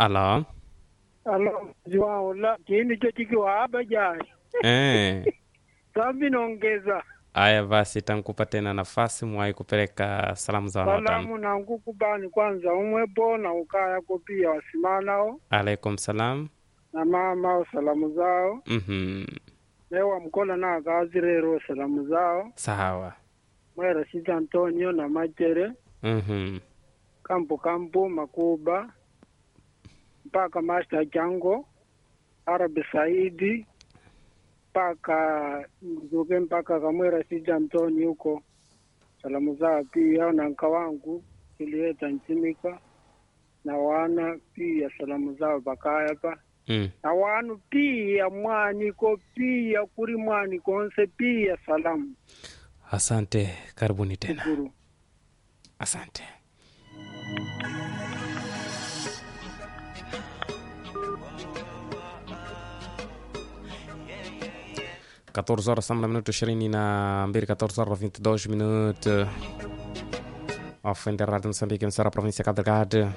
alo alo ziwao la kini cho chikiwa hapa jai eh. sambi naongeza aya basi tankupa tena nafasi mwai kupeleka salamu za wanawatano salamu na nkukubani kwanza umwepo na ukayako pia wasimanao alaikum salam na mama salamu zao mhm lewa mkola na akazirero salamu zao sawa mwera sita antonio na machere mhm kampu kampu makuba mpaka master chango arabi saidi mpaka mzuke mpaka kamwera sita antoni huko salamu zao pia na nka wangu kilieta nchimika na wana pia salamu zao bakaya pa mm. na wanu pia mwaniko pia kuri mwaniko onse pia salamu asante karibuni tena shukuru asante quatorze horas samba na minuto ishirini na mbili quatorze horas vinte e dois minutos ofende rádio moçambique emissora da província de Cabo Delgado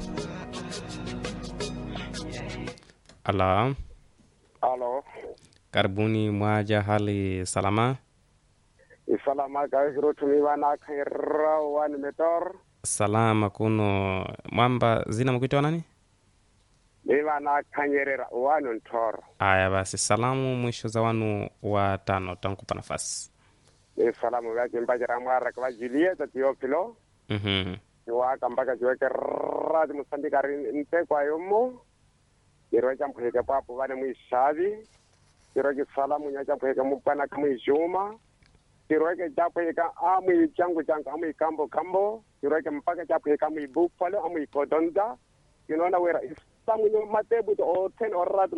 alô Alo, karibuni mwaja hali salama isalama ka hirotumiwa na khaira wani metor salama kuno mwamba zina mkuitwa nani miwa na khanyerera wani ntor aya basi salamu mwisho za wanu wa tano tankupa nafasi ni salamu ya kimbajira mwara kwa Julieta Teofilo Mhm. iwaka mpaka chiweke radi musambikari nte kwa yomo chiro cha mpheke papo vane mwishavi chiro kisalamu nya cha mpheke mupana kamwijuma chiro ke cha mpheke amwi changu changu amwi kambo kambo chiro ke mpaka cha mpheke amwi bufalo amwi kodonda kinona wera isamu nyo matebu to o ten orad